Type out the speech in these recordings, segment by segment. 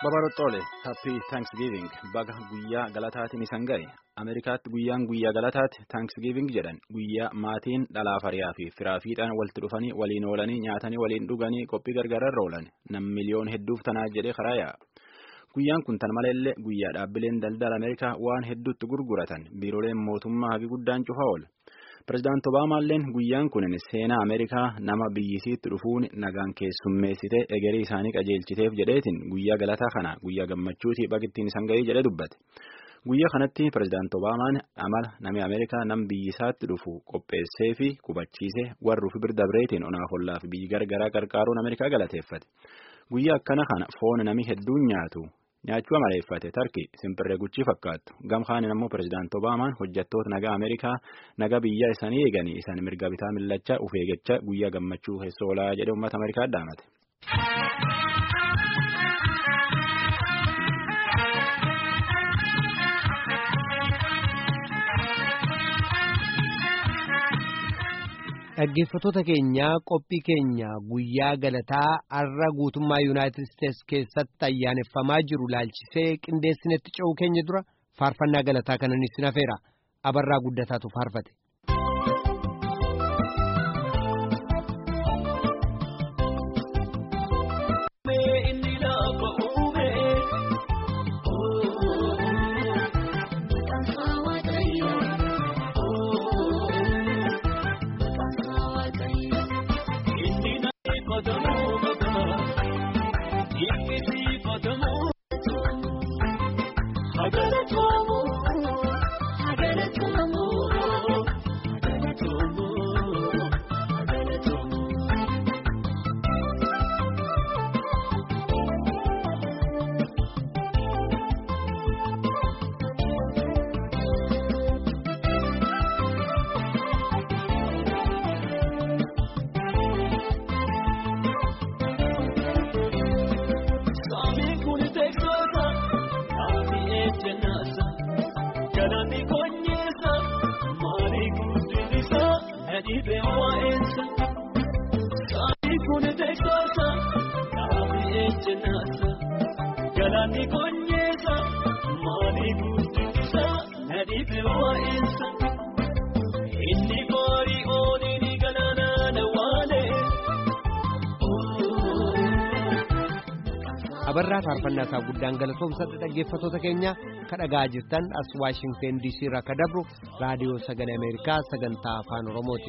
Babaroxxoole happy thanksgiving baga guyyaa galataatiin isan ga'e Ameerikaatti guyyaan guyyaa galataatti thanksgiving jedhan guyyaa maatiin dhalaa fariyaa fi firaa fiixaan walitti dhufanii waliin oolanii nyaatanii waliin dhuganii qophii gargaararra oolan nam miliyoon hedduuf tanaa jedhee karaa yaa'a. Guyyaan kun tan maleellee guyyaa dhaabbileen daldala Ameerikaa waan hedduutti gurguratan biiroleen mootummaa hagi guddaan cufaa oola. Pireezidaanti Obaamaalleen guyyaan kun seenaa Ameerikaa nama biyyisiitti dhufuun nagaan keessummeessitee egerii isaanii qajeelchiteef jedheetiin guyyaa galataa kana guyyaa gammachuutii baqittiin isan ga'ii jedhe dubbate. Guyyaa kanatti pireezidaanti Obaamaan amala namni Ameerikaa nam biyyisaatti dhufu qopheessee fi qubachiisee warruu fi birdabreetiin onaaf ollaa fi biyyi gargaraa qarqaaruun Ameerikaa galateeffate. Guyyaa akkana kana foon nami hedduun nyaatu. Nyaachuu amaleeffate tarki simpirree guchii fakkaattu gamkaanin ammoo pireezidaanti Obaamaan hojjettoota nagaa Ameerikaa nagaa biyyaa isaanii eeganii isaan mirga bitaa millachaa uf eeggachaa guyyaa gammachuu keessa oolaa jedhe uummata Ameerikaa dhaamate. Dhaggeeffattoota keenya qophii keenya guyyaa galataa har'a guutummaa Yuunaayitid Isteets keessatti ayyaaneffamaa jiru laalchisee qindeessinetti ce'uu keenya dura faarfannaa galataa kanan isin hafeera abarraa guddataatu faarfate. abarraa faarfannaa isaa guddaan galatoomsadha dhaggeeffattoota keenya kadhagaa jirtan as waashingten diisii irraa akka dabru raadiyoo sagalee ameerikaa sagantaa afaan oromooti.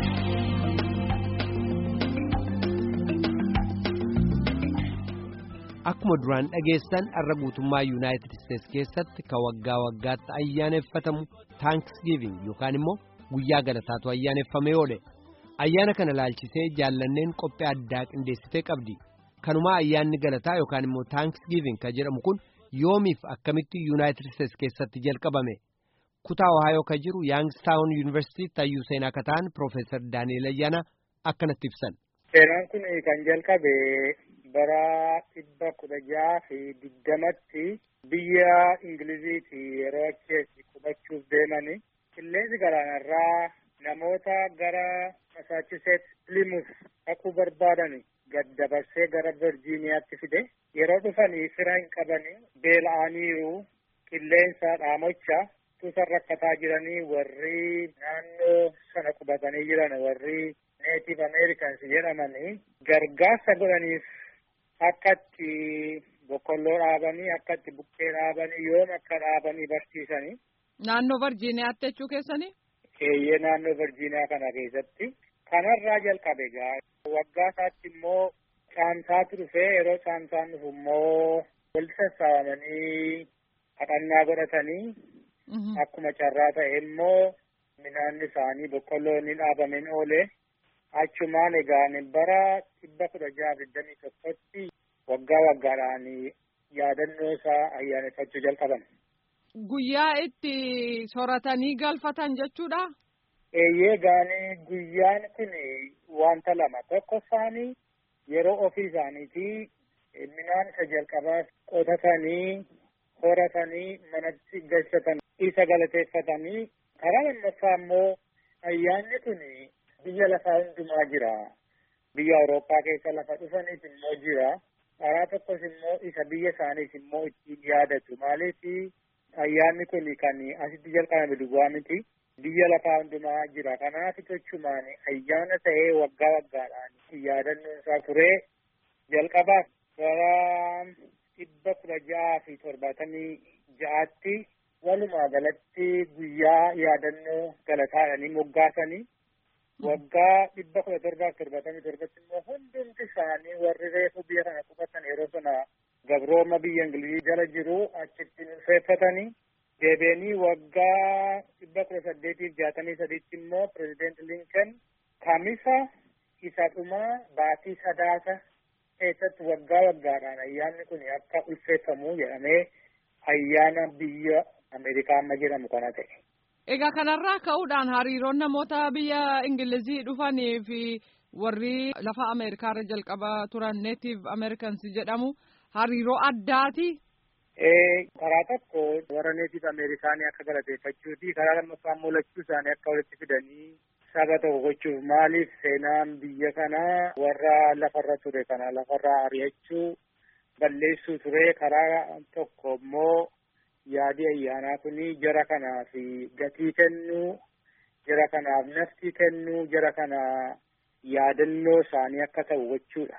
akkuma duraan dhageessan har'a guutummaa yuunaayitid isteets keessatti ka waggaa waggaatti ayyaaneffatamu taankisgiiving yookaan immoo guyyaa galataatu ayyaaneffamee oole ayyaana kana laalchisee jaallanneen qophii addaa qindeessitee qabdi. kanumaa ayyaanni galataa yookaan immoo taankisgiiving ka jedhamu kun yoomiif akkamitti yuunaayitid isteets keessatti jalqabame kutaa ohaayoo ka jiru yaangstaawun yuunivarsiitii tayyuu seenaa ka ta'an piroofeesar daani'eel ayyaana akkanatti ibsan. seenaan kun kan jalqabe bara dhibba kudha jaha fi digdamatti biyya ingiliziiti yeroo achi qubachuuf deemani qilleensi galaanarraa namoota gara masaachuseet pilimuuf dhaquu barbaadani. gad dabarsee gara virjiiniyaatti fide yeroo dhufanii fira hin qabani beela'aniiru qilleensa dhaamocha tusa rakkataa jiranii warri naannoo sana qubatanii jiran warri neetif ameerikans jedhamanii gargaarsa godhaniif akka itti boqqolloo dhaabanii akka itti buqqee dhaabanii yoom akka dhaabanii barsiisanii. Naannoo virjiiniyaatti jechuu keessanii? Eeyyee naannoo virjiiniyaa kana keessatti. kanarraa jalqabe gaa waggaa isaatti immoo caamsaatu dhufee yeroo caamsaan dhufu immoo walitti sassaabamanii kadhannaa godhatanii akkuma carraa ta'e immoo midhaan isaanii boqqolloon ni dhaabameen oole achumaan egaa bara dhibba kudha jaha digdamii tokkotti waggaa waggaadhaan yaadannoo isaa ayyaaneffachuu jalqaban. Guyyaa itti soratanii galfatan jechuudha. Eeyyee gaanii guyyaan kun wanta lama tokko isaanii yeroo ofii isaaniiti midhaan isa jalqabaa qotatanii horatanii manatti galchatan isa galateeffatanii karaa lammaffaa immoo ayyaanni kun biyya lafaa hundumaa jira biyya Awurooppaa keessa lafa dhufaniif immoo jira karaa tokkos immoo isa biyya isaaniis immoo ittiin yaadatu maaliif ayyaanni kun kan asitti jalqabame duwwaa miti biyya lafaa hundumaa jira kanaaf jechumaan ayyaana ta'ee waggaa waggaadhaan yaadannoon isaa turee jalqabaaf bara dhibba kudha ja'aa fi torbaatamii ja'aatti walumaa galatti guyyaa yaadannoo galataadhanii moggaasanii waggaa dhibba kudha torbaaf torbaatamii torbatti immoo hundumti isaanii warri reefu biyya kana qubatan yeroo sana gabrooma biyya ingilizii jala jiru achitti ulfeeffatanii deebi'anii waggaa dhibba kudha saddeetiif jaatamii sadiitti immoo pirezideent linkan kamisa isa dhumaa baatii sadaasa keessatti waggaa waggaadhaan ayyaanni kun akka ulfeeffamu jedhamee ayyaana biyya Ameerikaa amma jedhamu kana ta'e. Egaa kanarraa ka'uudhaan hariiroon namoota biyya Ingilizii dhufanii fi warri lafa Ameerikaarra jalqaba turan neetiif Ameerikaansi jedhamu hariiroo addaati. Karaa tokko warra neetiif Ameerikaanii akka galateeffachuuti karaa lammaffaa immoo lachuu isaanii akka walitti fidanii saba tokko gochuuf maaliif seenaan biyya kanaa warra lafarra ture kana lafarraa ari'achuu balleessuu ture karaa tokko immoo yaadi ayyaanaa kuni jara kanaaf gatii kennuu jara kanaaf naftii kennuu jara kana yaadannoo isaanii akka ta'u gochuudha.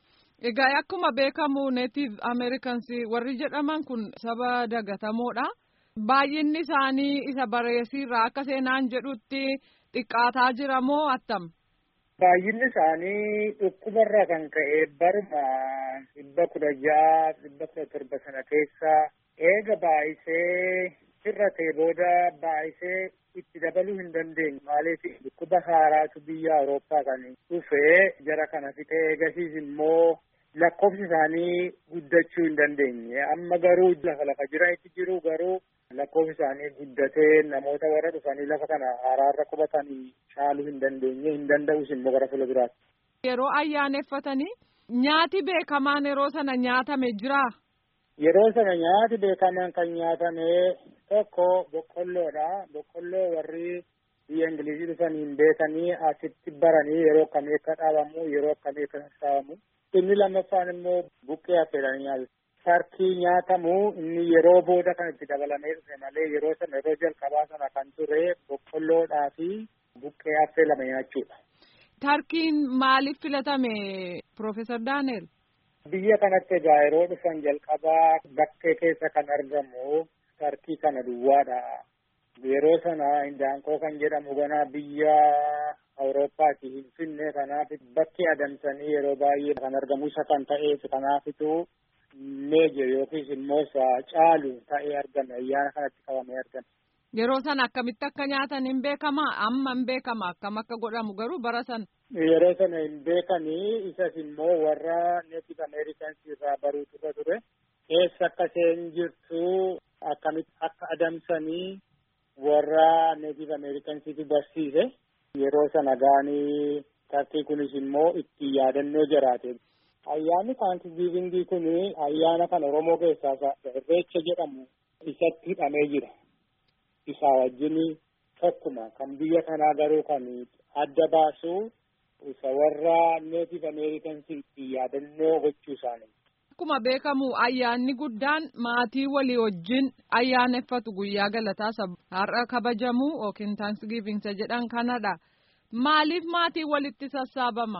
Egaa akkuma beekamu neetiif Ameerikaansi warri jedhaman kun saba dagatamoodha. Baay'inni isaanii isa bareesiirraa akka seenaan jedhutti xiqqaataa jira moo attam? Baay'inni isaanii dhukkubarraa kan ka'e baruma dhibba kudha ja'a dhibba kudha torba sana keessa eega baay'isee hir'atee booda baay'isee itti dabaluu hin dandeenye maaliif dhukkuba haaraatu biyya Awurooppaa kan dhufee jara kana fixee eegasiis immoo lakkoofsi isaanii guddachuu hin dandeenye amma garuu lafa lafa jira itti jiru garuu lakkoofsi isaanii guddatee namoota warra dhufanii lafa kana haaraarra qubatanii caaluu hin dandeenye hin danda'us immoo gara fuula biraatti. Yeroo ayyaaneffatanii nyaati beekamaan yeroo sana nyaatame jira. Yeroo sana nyaati beekamaan kan nyaatame tokko boqqolloodha. Boqqolloo warri biyya Ingilizii dhufanii hin beekanii asitti baranii yeroo akkamii akka dhaabamu yeroo akkamii akka sassaabamu. Inni lammaffaan immoo buqqee affeelanii nyaatu. Sarkii nyaatamu inni yeroo booda kan itti dabalamee dhufe malee yeroo sana yeroo jalqabaa sana kan ture boqqolloodhaa fi buqqee affeelame nyaachuudha. Tarkiin maaliif filatame Profeesar Daaneel? Biyya kanatti egaa yeroo dhufan jalqabaa bakkee keessa kan argamu tarkii kana duwwaadha. Yeroo sana indaanqoo kan jedhamu ganaa biyya Awurooppaati hin finne kanaaf bakki adamsanii yeroo baay'ee kan argamu isa kan ta'eef kanaafitu meeje yookiis immoo isa caalu ta'ee argame ayyaana kanatti qabamee argame. Yeroo sana akkamitti akka nyaatan hin beekama amma hin beekama akkam akka godhamu garuu bara sana. Yeroo sana hin beekanii isas immoo warra neetif ameerikaans irraa baruutu irra ture. Keessa akka isheen jirtu akkamitti akka adamsanii warra neetif ameerikaansiitu barsiise. Yeroo sana gaanii tarkii kunis immoo itti yaadannoo jiraate. Ayyaanni taankisgiivingii kun ayyaana kan Oromoo keessaa irreecha jedhamu isatti hidhamee jira. Isaa wajjin tokkuma kan biyya kanaa garuu kan adda baasu isa warra neetif ameerikansii itti yaadannoo gochuu isaanii. Akkuma beekamu ayyaanni guddaan maatii walii wajjin ayyaaneffatu guyyaa galataa har'a kabajamu yookiin taansgiiving jedhan kanadha. Maaliif maatii walitti sassaabama?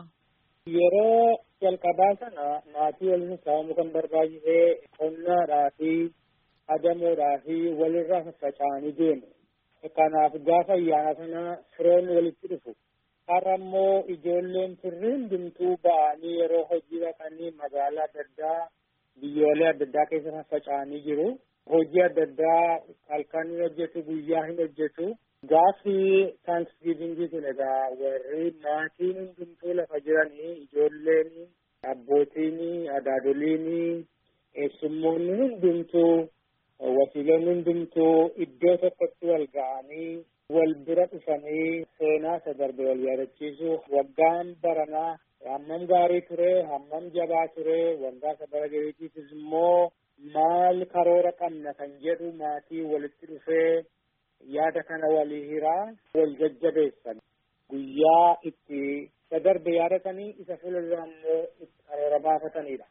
Yeroo jalqabaa sana maatii waliin sassaabamu kan barbaachisee qonnaadhaa fi adamoodhaa fi walirraa faffaca'anii deemu. Kanaaf gaafa ayyaana sana firoonni walitti dhufu. Har'a immoo ijoolleen firri hundumtuu ba'anii yeroo hojii dhaqanii magaalaa adda addaa biyyoolee adda addaa keessa faffaca'anii jiru. Hojii adda addaa halkan hin hojjetu guyyaa hin hojjetu. Gaafi taansgiivingii kun egaa warri maatiin hundumtuu lafa jiranii ijoolleen abbootiin adaadoliin eessummoonni hundumtuu wasiiloonni hundumtuu iddoo tokkotti wal ga'anii wal bira dhufanii seenaa isa darbe wal yaadachiisu waggaan baranaa hammam gaarii ture hammam jabaa ture waggaa isa bara gariitiifis immoo maal karoora qabna kan jedhu maatii walitti dhufee yaada kana walii hiraa wal jajjabeessan guyyaa itti isa darbe yaadatanii isa fuuldura immoo itti karoora baafatanidha.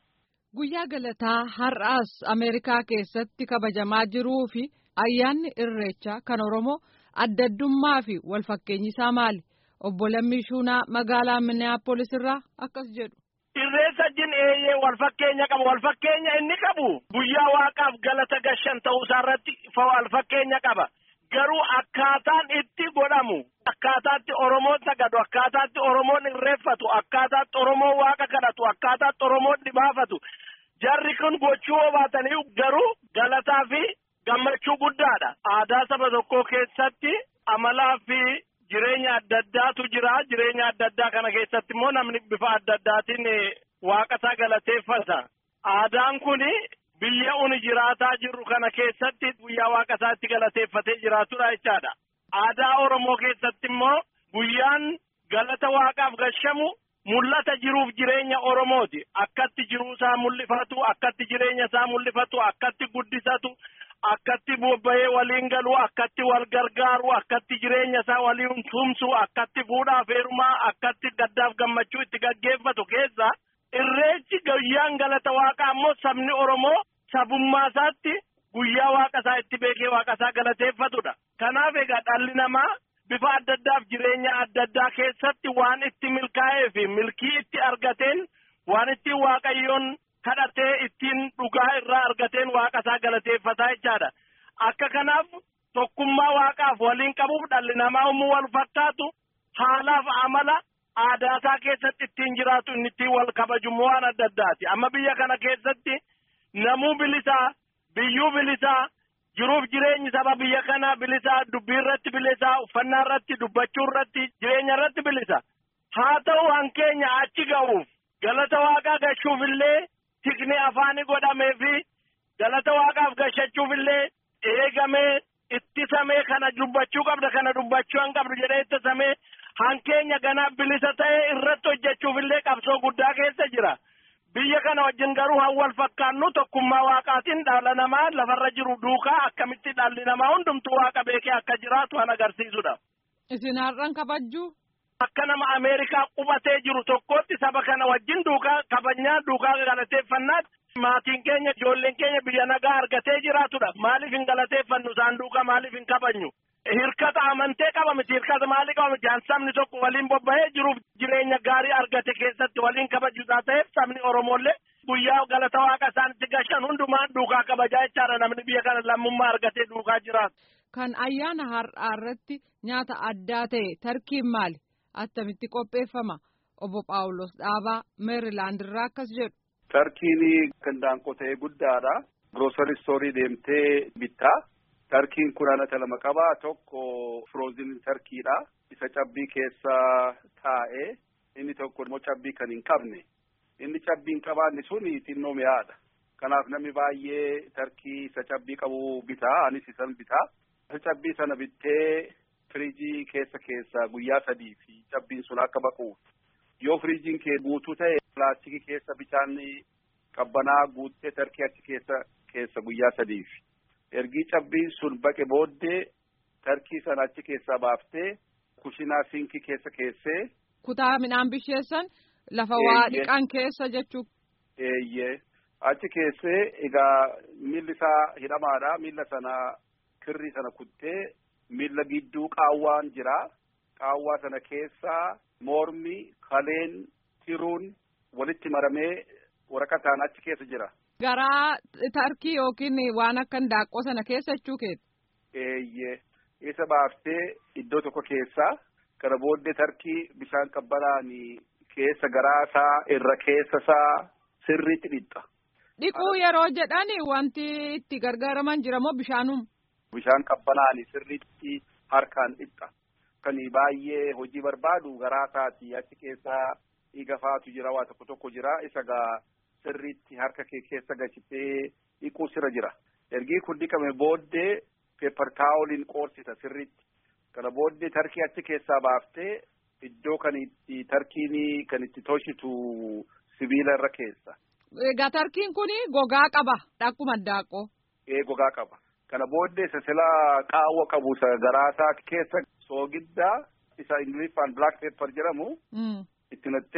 Guyyaa galataa har'aas Ameerikaa keessatti kabajamaa jiruu fi ayyaanni irreechaa kan Oromoo adda addummaa fi walfakkeenyi isaa maali? Obbo Lammii Shuunaa magaalaa Minneapolis irraa akkas jedhu. Irreessa jin eeyyee walfakkeenya qaba. Walfakkeenya inni qabu guyyaa waaqaaf galata gashan ta'uu isaarratti walfakkeenya qaba. Garuu akkaataan itti godhamu akkaataatti Oromoon sagadu akkaataatti Oromoon irreeffatu akkaataatti Oromoon waaqa kadhatu akkaataatti Oromoon dhibaafatu jarri kun gochuu obaatanii garuu galataa fi gammachuu guddaadha. Aadaa saba tokkoo keessatti amalaa fi jireenya adda addaatu jira. Jireenya adda addaa kana keessatti immoo namni bifa adda addaatiin waaqasaa galateeffata. Aadaan kuni biyya uni jiraataa jirru kana keessatti guyyaa waaqasaa itti galateeffatee jiraatudha jechaadha. Aadaa Oromoo keessatti immoo guyyaan galata waaqaaf gashamu mul'ata jiruuf jireenya Oromooti. Akkatti jiruusaa mul'ifatu, akkatti jireenya isaa mul'ifatu, akkatti guddisatu, akkatti bobba'ee waliin galu, akkatti wal gargaaru, akkatti jireenya isaa waliin tumsu, akkatti fuudhaaf heerumaa, akkatti gaddaaf gammachuu itti gaggeeffatu keessa irreechi guyyaan galata waaqaa immoo sabni Oromoo sabummaa isaatti guyyaa waaqa isaa itti beekee waaqa isaa galateeffatudha. Kanaaf egaa dhalli namaa bifa adda addaaf jireenya adda addaa keessatti waan itti milkaa'ee fi milkii itti argateen waan ittiin waaqayyoon kadhatee ittiin dhugaa irraa argateen waaqa isaa galateeffataa jechaadha. Akka kanaaf tokkummaa waaqaaf waliin qabuuf dhalli namaa uumuu wal fakkaatu haalaaf amala aadaa isaa keessatti ittiin jiraatu inni ittiin wal kabaju waan adda addaati. Amma biyya kana keessatti namuu bilisaa biyyuu bilisaa jiruuf jireenyi saba biyya kanaa bilisaa dubbii irratti bilisaa uffannaa irratti dubbachuu irratti jireenya irratti bilisa haa ta'u hankeenya achi ga'uuf galata waaqaa gashuuf illee tikni afaani godhamee fi galata waaqaaf gashachuuf illee eegamee ittisamee kana dubbachuu qabda kana dubbachuu hin qabdu jedhee ittisamee hankeenya ganaa bilisa ta'ee irratti hojjechuuf illee qabsoo guddaa keessa jira. biyya kana wajjin garuu han wal fakkaannu tokkummaa waaqaatiin dhala namaa lafarra jiru duukaa akkamitti dhalli namaa hundumtuu waaqa beekee akka jiraatu han agarsiisudha. Isin har'an kabajjuu? Akka nama Ameerikaa qubatee jiru tokkootti saba kana wajjin duukaa kabajnaa duukaa galateeffannaatti maatiin keenya ijoolleen keenya biyya nagaa argatee jiraatudha. Maaliif hin galateeffannu isaan duukaa maaliif hin kabajnu? Hirkata amantee qaba miti hirkata maalii qaba miti sabni tokko waliin bobba'ee jiruuf jireenya gaarii argate keessatti waliin kabajuusaa ta'eef sabni Oromoollee guyyaa galata waaqa isaanitti gashan hundumaan duukaa kabajaa jechaadha namni biyya kana lammummaa argatee duukaa jiraatu. Kan ayyaana har'aa irratti nyaata addaa ta'e tarkiin maali? Attamitti qopheeffama? Obbo Phaawulos Dhaabaa Meerilaand irraa akkas jedhu. Tarkiin kan daanqotee guddaadha. Grocery store deemtee bittaa. Tarkiin kun anata lama qaba. Tokko frozen tarkiidha. Isa cabbii keessa taa'ee inni tokko immoo cabbii kan hin qabne. Inni cabbii hin qabaanne sun xinnoo mi'aadha. Kanaaf namni baay'ee tarkii isa cabbii qabu bitaa. Anis isan bitaa. Isa cabbii sana bittee firiijii keessa keessa guyyaa sadii fi cabbiin sun akka baquuf. Yoo firiijiin kee guutuu ta'e pilaastikii keessa bishaan qabbanaa guuttee tarkii achi keessa keessa guyyaa sadiif. ergi cabbiin sun baqe booddee tarkii sana achi keessaa baaftee kushinaa sinkii keessa keessee. Kutaa midhaan bisheessan lafa waa dhiqan keessa jechuu. Eeyyee achi keessee egaa miilli isaa hidhamaadha miilla sana kirrii sana kuttee miilla gidduu qaawwaan jira qaawwaa sana keessaa mormi kaleen tiruun walitti maramee waraqataan achi keessa jira. Garaa tarkii yookiin waan akka daaqqoo sana keessa jechuu keeti. Eeyyee isa baaftee iddoo tokko keessaa kana booddee tarkii bishaan qabbanaan keessa garaa isaa irra keessa isaa sirriitti dhiqxa. Dhiquu yeroo jedhan wanti itti gargaaraman jira moo bishaanuma? Bishaan qabbanaan sirriitti harkaan dhiqxa. Kan baay'ee hojii barbaadu garaa isaati achi keessaa dhiiga faatu jira waa tokko tokko jira isa gaa. sirriitti harka kee keessa galchitee dhiquu sirra jira. Ergi kun dhiqame booddee peepar taawoliin qoorsita sirriitti. Kana booddee tarkii achi keessaa baaftee iddoo kan itti tarkiin kan itti toshitu sibiila irra keessa. Egaa tarkiin kun gogaa qaba akkuma daaqqoo. Ee gogaa qaba. Kana booddee isa sila qaawwa qabu isa garaasaa keessa soogiddaa isa ingiliffaan black pepper jedhamu. Itti nattee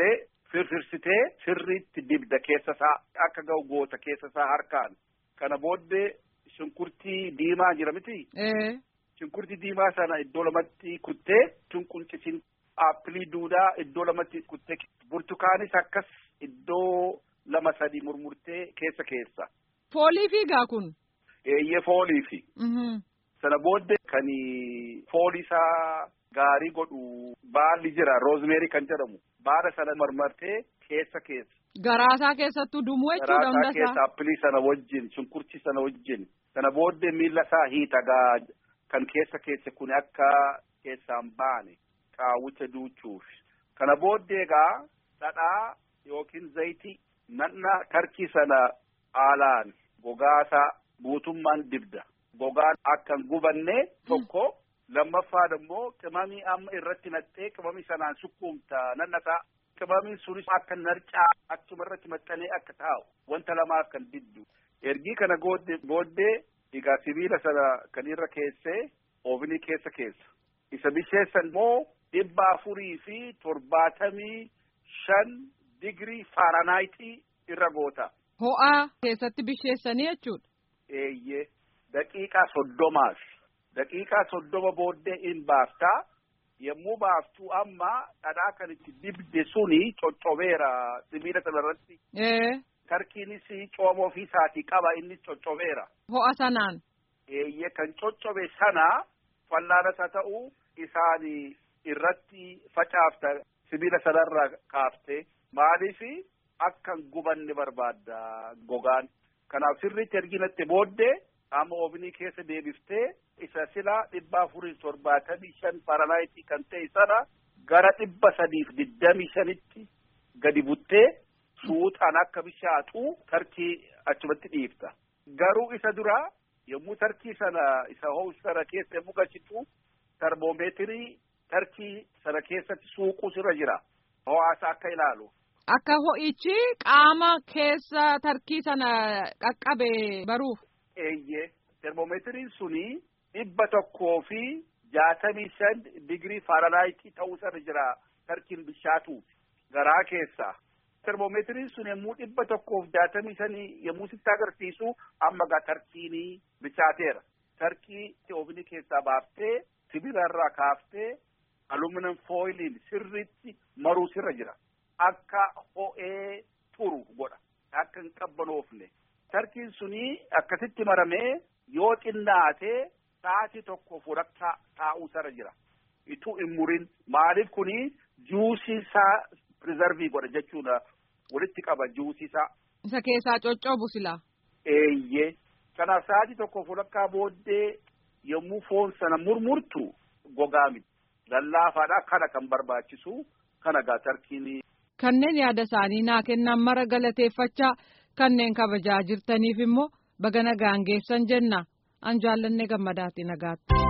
firfirsitee sirriitti dibda keessa isaa akka ga'u goota keessa isaa harkaan kana booddee shunkurtii diimaa jira miti. Shunkurtii diimaa sana iddoo lamatti kuttee shunqunqisiin aappilii duudaa iddoo lamatti kuttee burtukaanis akkas iddoo lama sadi murmurtee keessa keessa. Foolii fiigaa kun. Eeyyee foolii fi. Sana booddee kan foolii isaa gaarii godhu baalli jira roozmeerii kan jedhamu baala sana marmartee keessa keessa. Garaasaa keessattuu dumuu jechuudha hundasaa. Garaasaa keessa aappilii sana wajjin shunkurtii sana wajjin sana booddee miila isaa hiitagaa kan keessa keessa kun akka keessaan baane qaawwicha duuchuuf. Kana booddee egaa dhadhaa yookiin zayitii nanna tarkii sana haalaan gogaasaa guutummaan dibda. Gogaan akka hin gubanne tokko lammaffaan immoo qimamii amma irratti nattee qimamii sanaan sukkuumta nannasaa. Qimamiin sunis akka narcaa achuma irratti maxxanee akka taa'u wanta lamaa akka hin diddu. Ergii kana booddee egaa sibiila sana kan irra keessee oofnii keessa keessa. Isa bisheessan immoo dhibba afurii fi torbaatamii shan digirii faaraanaayitii irra goota. Ho'aa keessatti bisheessanii jechuudha. Eeyyee daqiiqaa soddomaaf daqiiqaa soddoma booddee in baaftaa yommuu baaftuu amma dhadhaa kan itti dibde suni coccobeera sibiila sanarratti. Tarkiinis cooma ofii isaatii qaba innis coccobeera. Ho'a sanaan. Eeyyee kan coccobe sana fallaanas haa ta'u isaan irratti facaafta sibiila sanarra kaafte maaliif akka hin gubanne barbaadda gogaan. Kanaaf sirriitti erginatti booddee amma oofnii keessa deebiftee isa silaa dhibba afurii torbaatamii shan faranaayitii kan ta'e sana gara dhibba sadiif digdamii shanitti gadi buttee suutaan akka bishaatu tarkii achumatti dhiifta. Garuu isa duraa yommuu tarkii sana isa ho'u sana keessa yommuu galchitu termoomeetirii tarkii sana keessatti suuqus irra jira. Ho'aasa akka ilaalu. Akka ho'ichi qaama keessa tarkii sana qaqqabe baruuf. Eeyyee termoomeetiriin suni dhibba tokkoo fi jaatamii shan digirii faranaayitii ta'uu sana jira tarkiin bishaatuuf garaa keessaa. Termoomeetiriin sun yommuu dhibba tokkoof jaatamii shanii yommuu sitti agarsiisu amma gaa tarkiinii bishaateera. Tarkii oofnii keessaa baaftee sibiila irraa kaaftee aluminum fooyiliin sirriitti maruu sirra jira. Akka ho'ee turu godha. Akka hin qabbanoofne. Tarkiin suni akkasitti maramee yoo xinnaatee sa'aatii tokko fudhachaa taa'uu sarara jira. Ituu hin murin maaliif kuni juusii isaa prizarvii godha jechuudha. Walitti qaba juusii isaa. Isa keessaa coccoobu silaa. Eeyyee. Kanaaf sa'aatii tokko fudhachaa booddee yommuu foon sana murmurtu gogaa miti. Lallaafaadha kana kan barbaachisu kana gaa tarkiin. Kanneen yaada isaanii naa kennan mara galateeffachaa kanneen kabajaa jirtaniif immoo baga nagaan geessan jenna an jaallanne gammadaati nagaatti.